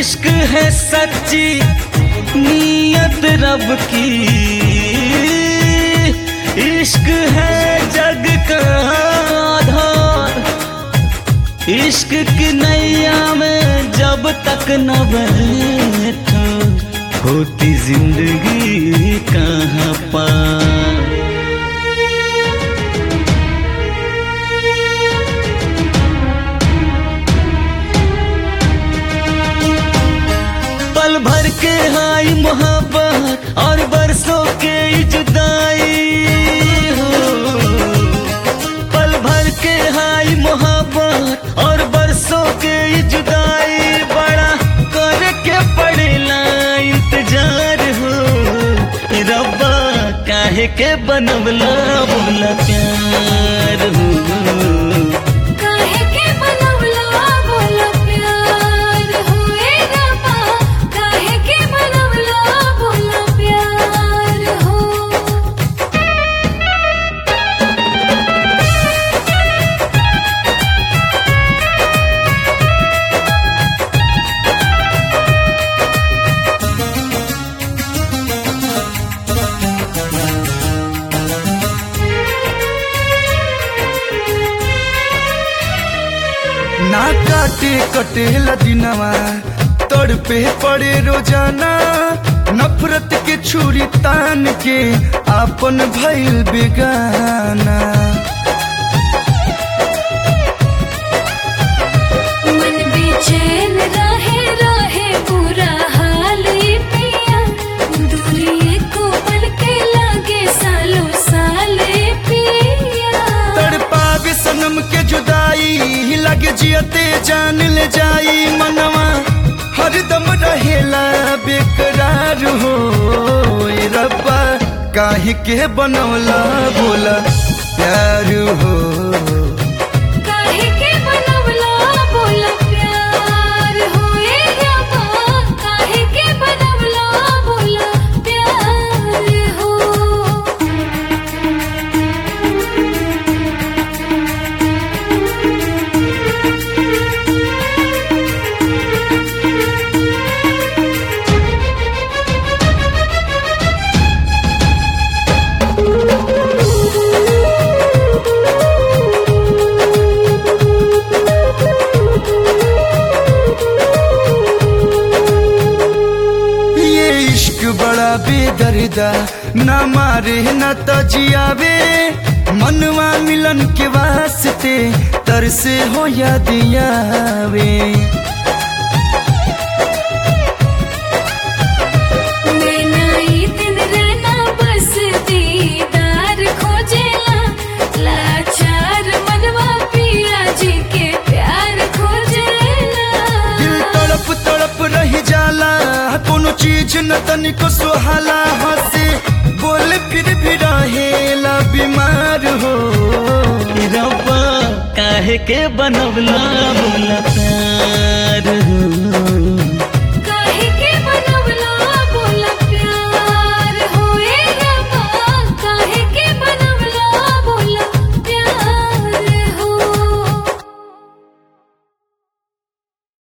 इश्क है सच्ची नीयत रब की इश्क है जग का आधार इश्क की नैया में जब तक न बैठो होती जिंदगी कहाँ पार पल भर के हाई मोहब्बत और बरसों के जुदाई हो पल भर के हाई मोहब्बत और बरसों के जुदाई बड़ा करके पड़ेला इंतजार हो रब्बा काहे के बनवला बोला प्यार हो काहे के बनवला बोला प्यार होए रब्बा काहे के बनवला बोला प्यार हो ना काटे कटेला दिनवा तड़पे पड़े रोजाना नफरत के छुरी तान के आपन भइल बेगाना मन बेचैन रहे रहे पूरा हाल ये पिया दूरी को पल के लागे सालों साल ये पिया तड़पावे सनम के जुदाई लगे जियते जान ले जाई मनवा हरदम रहेला बेकरार हो ए रब्बा काहे के बनौला बोला प्यार हो काहे के बनवला बोला प्यार होए रब्बा काहे के बनवला बोला प्यार हो ये इश्क बड़ा बेदर्दा न मारे न तजियावे मनवा मिलन के वास्ते तरसे हो या दियावे नैना ई दिन रहना बस दीदार खोजेला लाचार मनवा पिया जी के प्यार खोजेला दिल तड़प तड़प रह जाला कोनो चीज न तनिको सुहाला हंसे बोल फिर भी रहेला बीमार हो रब्बा काहे के बनवला बोला प्यार हो